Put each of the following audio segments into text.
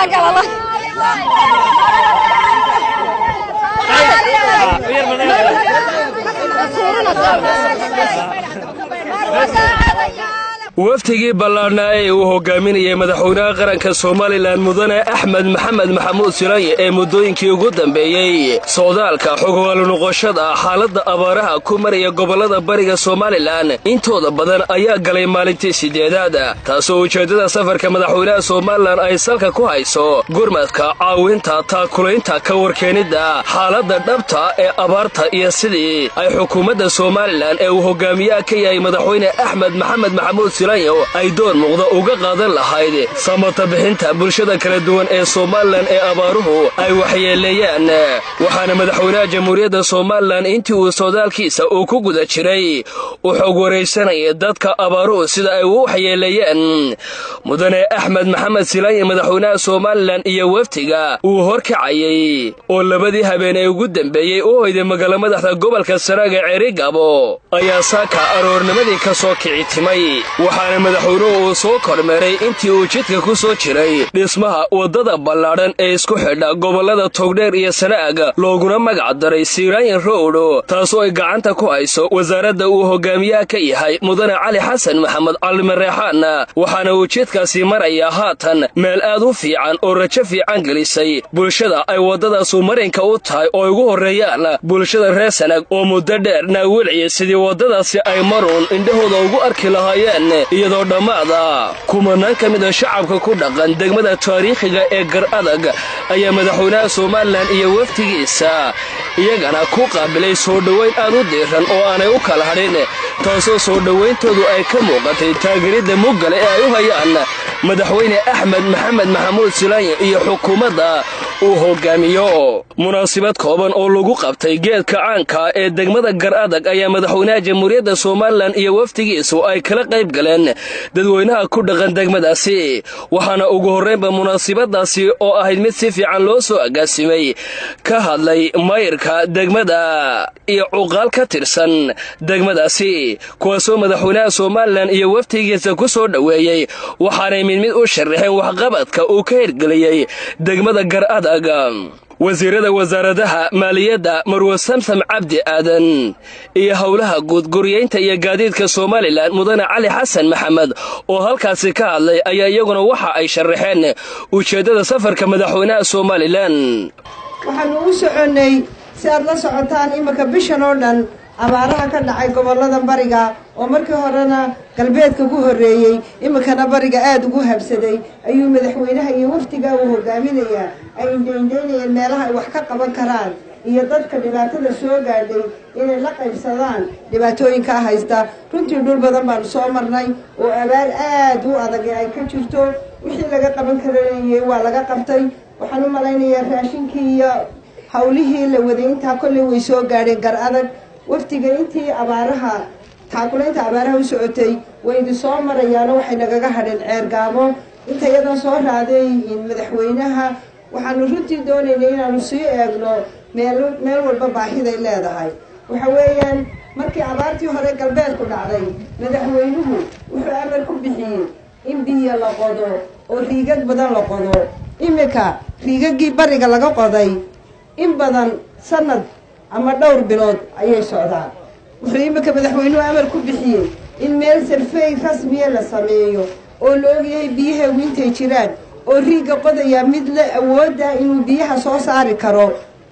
waftigii ballaadhnaa ee uu hogaaminayay madaxweynaha qaranka somalilan mudane axmed maxamed maxamuud silanye ee muddooyinkii ugu dambeeyey socdaalka xogogaalu noqoshada xaaladda abaaraha ku maraya gobollada bariga somalilan intooda badan ayaa galay maalintii siddeedaad taasoo ujeeddada safarka madaxweynaha somalilan ay salka ku hayso gurmadka caawinta taakulaynta ka warkeenidda xaaladda dhabta ee abaarta iyo sidii ay xukuumadda somalilan ee uu hogaamiyaha ka yahay madaxweyne axmed maxamed maxamuud ay door muuqda uga qaadan lahayd samata bixinta bulshada kala duwan ee somalilan ee abaaruhu ay waxyeeleeyaan waxaana madaxweynaha jamhuuriyadda somalilan intii uu socdaalkiisa uu ku guda jiray u xog waraysanaya dadka abaaruhu sida ay u waxyeeleeyeen mudane axmed maxamed silanye madaxweynaha somalilan iyo waftiga uu horkacayay oo labadii habeen ee ugu dambeeyey u hoyday magaalo madaxda gobolka saraaga cerigabo ayaa saaka aroornimadii ka soo kici timay waxaana madaxweynuhu uu soo kormeeray intii uu jidka ku soo jiray dhismaha waddada ballaadhan ee isku xidha gobollada togdheer iyo sana'ag looguna magac daray siiraayin rowdho taasoo ay gacanta ku hayso wasaaradda uu hogaamiyaha ka yahay mudane cali xasan maxamed calimareexaan waxaana uu jidkaasi marayaa haatan meel aad u fiican oo rajo fiican gelisay bulshada ay waddadaasu marinka u tahay oo ay ugu horreeyaan bulshada reer sanag oo muddo dheer naawilciya sidii waddadaasi ay maruun indhahooda ugu arki lahaayeen iyadoo dhammaada kumanaan ka mid a shacabka ku dhaqan degmada taariikhiga ee gar adag ayaa madaxweynaha somalilan iyo waftigiisa iyagana ku qaabilay soo dhowayn aad u diiran oo aanay u kala hadhin taasoo soo dhowayntoodu ay ka muuqatay taageeridda muggale ee ay u hayaan madaxweyne axmed maxamed maxamuud silanye iyo xukuumadda uu hogaamiyo munaasibad kooban oo lagu qabtay geedka caanka ee degmada gar adag ayaa madaxweynaha jamhuuriyadda somalilan iyo waftigiisu ay kala qayb galeen dadweynaha ku dhaqan degmadaasi waxaana ugu horraynba munaasibadaasi oo ahayd mid si fiican loo soo agaasimay ka hadlay mayirka degmada iyo cuqaal ka tirsan degmadaasi kuwaasoo madaxweynaha somalilan iyo waftigiisa ku soo dhoweeyey waxaanay mid mid u sharaxeen waxqabadka uu ka hirgeliyey degmada gar adag wasiirada wasaaradaha maaliyadda marwe samsam cabdi aadan iyo howlaha guud guryeynta iyo gaadiidka somalilan mudane cali xasan maxamed oo halkaasi ka hadlay ayaa iyaguna waxa ay sharaxeen ujeeddada safarka madaxweynaha somalilan waxaanu u soconnay si aad la socotaan iminka bishan oo dhan abaaraha ka dhacay gobollada bariga oo markii horena galbeedka ku horreeyey iminkana bariga aada ugu habsaday ayuu madaxweynaha iyo wafdiga uu hogaaminayaa ay indhaindhaynayeen meelaha ay wax ka qaban karaan iyo dadka dhibaatada soo gaadhay inay la qaybsadaan dhibaatooyinkaa haysta runtii dhul badan baanu soo marnay oo abaar aada u adag ay ka jirto wixii laga qaban karayey waa laga qabtay waxaan u malaynayaa raashinkii iyo hawlihii la waday intaa kolley way soo gaadheen gar adag wafdiga intii abaaraha taakulaynta abaaraha u socotay waydi soo marayaano waxay nagaga hadheen ceergaabo inta iyadan soo raaday madaxweynaha waxaanu runtii doonaynay inaanu sii eegno meel meel walba baahiday leedahay waxa weeyaan markii abaartii hore galbeedku dhacday madaxweynuhu wuxuu amar ku bixiyey in biyo la qodo oo riigag badan la qodo iminka riigagii bariga laga qoday in badan sanad ama dhowr bilood ayay socdaan wuxuu iminka madaxweynuhu amar ku bixiyey in meel sarfey rasmiya la sameeyo oo la ogyahay biyaheegu intay jiraan oo riigga qodayaa mid la awooda inuu biyaha soo saari karo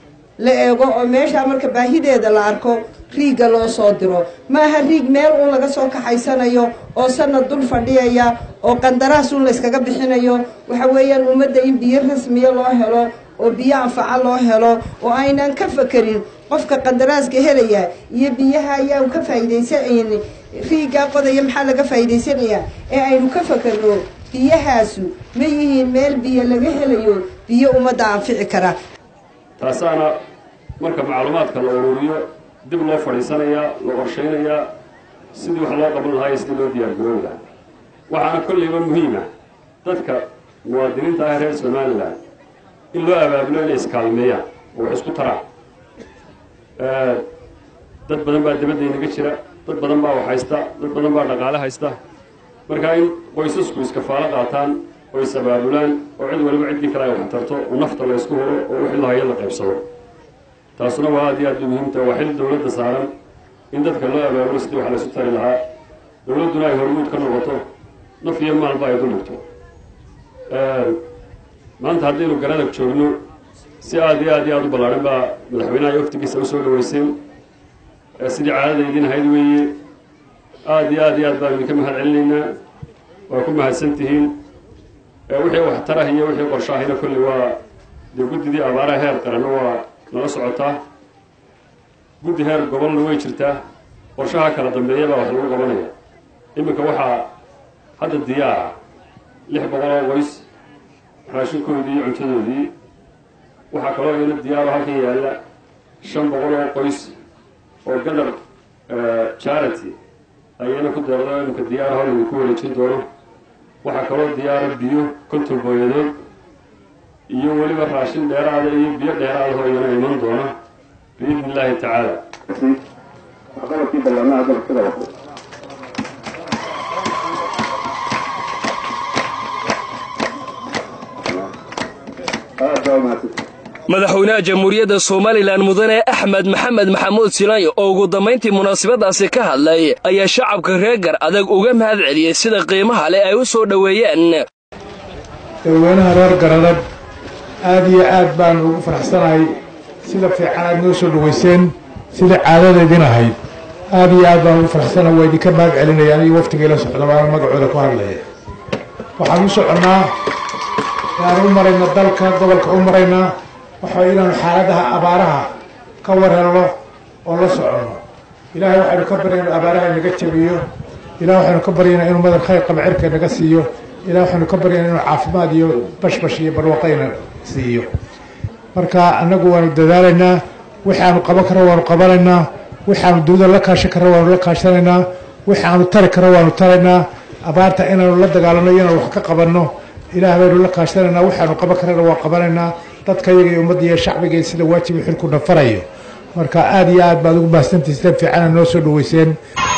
la eego oo meeshaa marka baahideeda la arko riigga loo soo diro maaha riig meel uun laga soo kaxaysanayo oo sanad dul fadhiyaya oo qandaraas uun layskaga bixinayo waxa weeyaan ummadda in biyo rasmiya loo helo oo biyo anfaca loo helo oo aynan ka fakerin qofka qandaraaska helaya iyo biyaha ayaan ka faa'iidaysan riiggaa qodaya maxaa laga faa'iidaysanayaa ee aynu ka fakerno biyahaasu ma yihiin meel biyo laga helayo biyo ummadda anfici kara taasaana marka macluumaadka la ururiyo dib loo fadhiisanayaa la qorshaynayaa sidii wax loo qaban lahaa iyo sidii loo diyaargaroobi lahaa waxaana kollayba muhiima dadka muwaadiniinta ah reer somalilan in loo abaabulo inay iskaalmeeyaan oo wax isku taraan dad badan baa dibadda inaga jira dad badan baa wax haysta dad badan baa dhaqaale haysta markaa in qoysasku iskafaalo qaataan oo is-abaabulaan oo cid waliba ciddii kale ay wax tarto oo nafta la ysku huro oo wixii la hayo la qaybsado taasuna waa aad iyo aad u muhiimta waa xil dowladda saaran in dadka loo abaabulo sidii wax laysu tari lahaa dowladduna ay hormuud ka noqoto naf iyo maalba ay duligto maanta haddaynu garadag joogno si aad iyo aad iyo aad u ballaaran baa madaxweynaha iyo waftigiisa usoo dhaweyseen sidii caadada idin ahayd weeye aad iyo aad iyo aad baan idinka mahad celinaynaa waa ku mahadsan tihiin wixii waxtarah iyo wixii qorshaahina kolley waa dee guddidii abaaraha heer qaranna waa nala socotaa guddi heer gobolna way jirtaa qorshaha kala dambeeya baa wax lagu qabanaya iminka waxaa hadda diyaara lix boqol oo qoys raashinkoodii iyo cuntadoodii waxaa kaloo iyana diyaaro halkan yaalla shan boqol oo qoys oo gadar charity ayayna ku deerdo iminka diyaaraha laydinku wareejin doono waxaa kaloo diyaara biyo konton booyadood iyo weliba raashin dheeraada iyo biyo dheeraadaho iyana iman doona biidni illaahi tacaala madaxweynaha jamhuuriyadda somalilan mudane axmed maxamed maxamuud silaanyo oo ugu dambayntii munaasabadaasi ka hadlay ayaa shacabka reer gar adag uga mahad celiyey sida qiimaha leh ay u soo dhoweeyeen dadweynaha reer garadag aad iyo aad baan ugu faraxsanahay sida fiican aad noo soo dhoweyseen sida caadadaydin ahayd aad iyo aad baan ugu faraxsanahay waa idinka mahad celinaya aniyo waftigii la socda baana magacooda ku hadlaya waxaan u soconnaa inaan u marayna dalka gobolka u maraynaa waxa inaanu xaaladaha abaaraha ka warhelno oo la soconno ilaahay waxaynu ka baryayna abaaraha inaga jabiyo ilahay waxaynu ka baryaynaa inuu madar khayr qaba cirka naga siiyo ilahay waxaynu ka baryaynaa inuu caafimaad iyo bashbash iyo barwaqayna siiyo marka annagu waanu dadaalaynaa waxaanu qaban karro waanu qabanaynaa waxaanu dawlada la kaashan karro waanu la kaashanaynaa waxaanu tari karro waanu taraynaa abaarta inaanu la dagaalanno iyo inaanu wax ka qabanno ilaah baynu la kaashanaynaa waxaanu qaban karrana waa qabanaynaa dadka iyaga iyo ummadda iyo shacbiga sida waajibi xilku nafarayo marka aad iyo aad baad ugu mahadsantihi sida fiicana noo soo dhoweyseen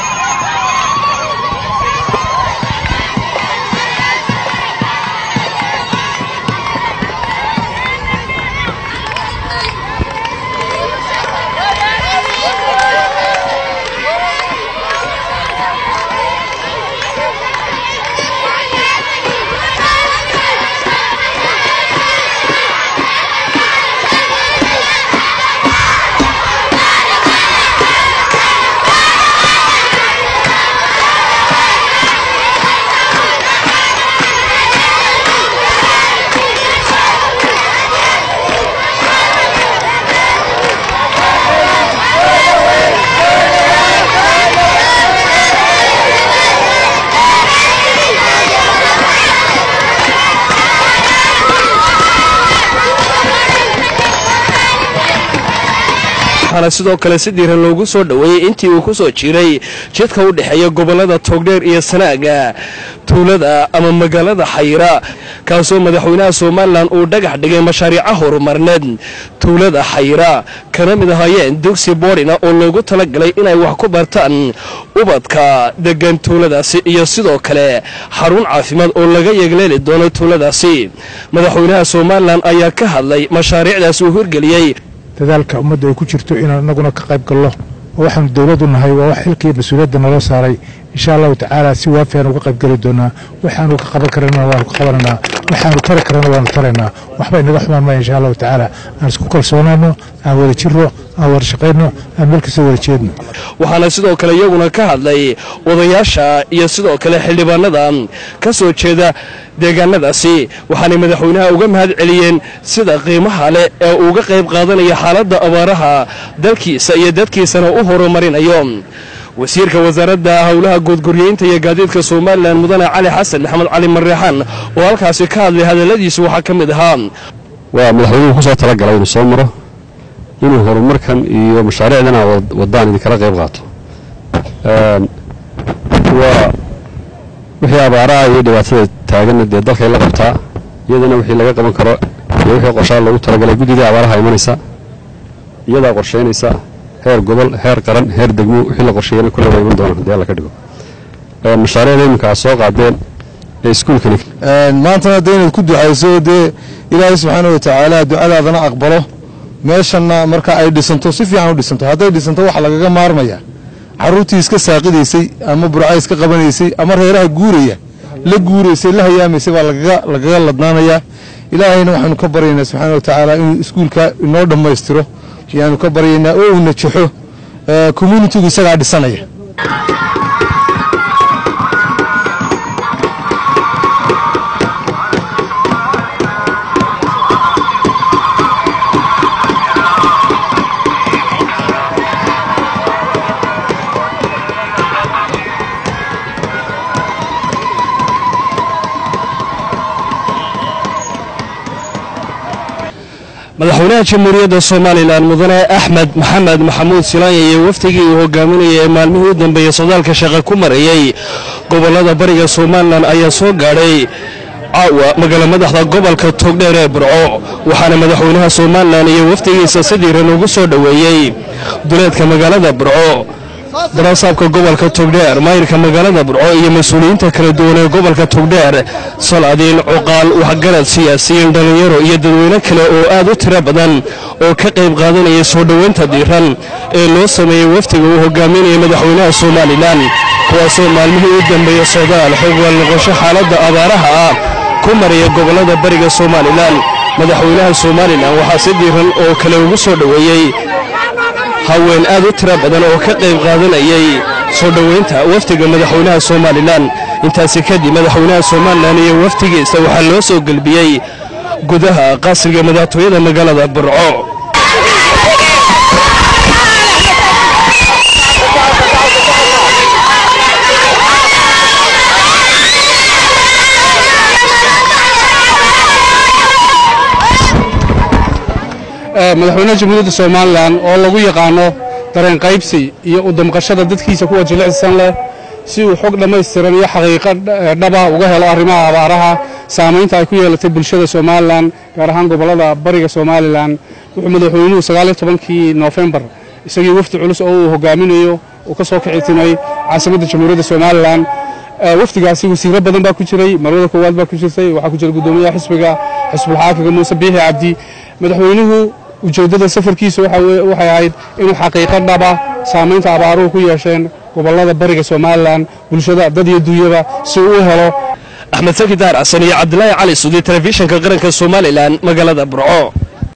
waxaana sidoo kale si diiran loogu soo dhoweeyey intii uu ku soo jiray jidka u dhexeeya gobollada toogdheer iyo sanaaga tuulada ama magaalada xayra kaasoo madaxweynaha somalilan uu dhagax dhigay mashaariica horumarneed tuulada xayra kana mid ahaayeen dugsi boodhina oo loogu talagalay inay wax ku bartaan ubadka degan tuuladaasi iyo sidoo kale xarun caafimaad oo laga yeegleeli doono tuuladaasi madaxweynaha somalilan ayaa ka hadlay mashaariicdaas uu hirgeliyey dadaalka ummadda ay ku jirto inaan inaguna ka qayb gallo oo waxaanu dowladdu nahay waa wax xilkii mas-uuliyadda naloo saaray insha allahu tacaala si waafiyan uga qayb geli doonaa waxaanu ka qaban karana waanu ka qabanaynaa waxaanu tari karana waanu taraynaa waxba inaga xumaan maya insha allahu tacaala aan isku kalsoonaano aan wada jirro aan wada shaqayno aan meel kasta wada jeedno waxaana sidoo kale iyaguna ka hadlay odayaasha iyo sidoo kale xildhibaanada ka soo jeeda deegaanadaasi waxaanay madaxweynaha uga mahad celiyeen sida qiimaha leh ee uuga qayb qaadanaya xaaladda abaaraha dalkiisa iyo dadkiisana u horumarinayo wasiirka wasaaradda howlaha guudguryeynta iyo gaadiidka somalilan mudane cali xasan maxamed cali mareexaan oo halkaasi ka hadlay hadalladiisu waxaa ka mid ahaa waa madaxweynuhu kusoo talagalay inuu soo maro inuu horumarkan iyo mashaariicdan aa wadaan idinkala qayb qaato waa wixii abaaraha iyo dhibaatada taaganna dee dalkay la qabtaa iyadana wixii laga qaban karo iyo wixii qorshaa loogu talagalay guddidii abaaraha imanaysa iyadaa qorshaynaysa heer gobol heer qaran heer degmo wixii la qorsheeyana kulle waa iman doonaan haddii alla ka dhigo mashaariicda iminka aad soo qaadeen ee iskuulkani maantana dee inaad ku ducayso dee ilaahay subxaana wa tacaala ducadaadana aqbalo meeshanna marka ay dhisanto si fiican u dhisanto hadday dhisanto waxa lagaga maarmaya carruurtii iska saaqidaysay ama burca iska qabanaysay ama reeraha guuraya la guuraysay la hayaamaysay baa lagaga ladnaanayaa ilaahayna waxaanu ka baryaynaa subxaana wa tacaala inuu iskuulka inoo dhammaystiro ayaanu ka baryaynaa oo uu najaxo communitigu isagaa dhisanaya madaxweynaha jamhuuriyadda somalilan mudane axmed maxamed maxamuud silaanya iyo wafdigii uu hogaaminayay ee maalmihii u dambeeyey socdaalka shaqa ku marayey gobollada bariga somalilan ayaa soo gaadhay caawa magaala madaxda gobolka togdheer ee burco waxaana madaxweynaha somalilan iyo wafdigiisa si dhiiran ugu soo dhoweeyey duleedka magaalada burco daraasaabka gobolka togdheer maayirka magaalada burco iyo mas-uuliyiinta kala duwan ee gobolka togdheer saladiin cuqaal waxgarad siyaasiyiin dhallinyaro iyo dadweyne kale oo aad u tiro badan oo ka qayb qaadanaya soo dhoweynta diiran ee loo sameeyey wafdiga uu hogaaminayay madaxweynaha somalilan kuwaasoo maalmihii u dambeeya socdaal xogwal noqosho xaaladda abaaraha ah ku maraya gobollada bariga somalilan madaxweynaha somalilan waxaa si diiran oo kale ugu soo dhoweeyey haween aad u tiro badan oo ka qayb qaadanayay soo dhoweynta wafdiga madaxweynaha somalilan intaasi kadib madaxweynaha somalilan iyo wafdigiisa waxaa loo soo gelbiyey gudaha qasriga madaxtooyada magaalada burco madaxweynaha jamhuuriyadda somalilan oo lagu yaqaano dareen qaybsi iyo u damqashada dadkiisa kuwa jilicsan leh si uu xog dhammaystiran iyo xaqiiqo dhaba uga helo arrimaha abaaraha saamaynta ay ku yeelatay bulshada somalilan gaar ahaan gobollada bariga somalilan wuxuu madaxweynuhu sagaaliyo tobankii noofembar isagii wafdi culus oo uu hogaaminayo uu ka soo kicitimay caasimadda jamhuuriyadda somalilan wafdigaasi wasiiro badan baa ku jiray marwada koowaad baa ku jirtay waxaa ku jira guddoomiyaha xisbiga xisbulxaakiga muuse biixi cabdi madaxweynuhu ujeeddada safarkiisa waxay ahayd inuu xaqiiqo dhaba saamaynta abaaruhu ku yeesheen gobollada bariga somalilan bulshada dad iyo duunyaba si uu u helo axmed saki daar xasan iyo cabdilaahi cali sudi telefishinka qaranka somalilan magaalada burco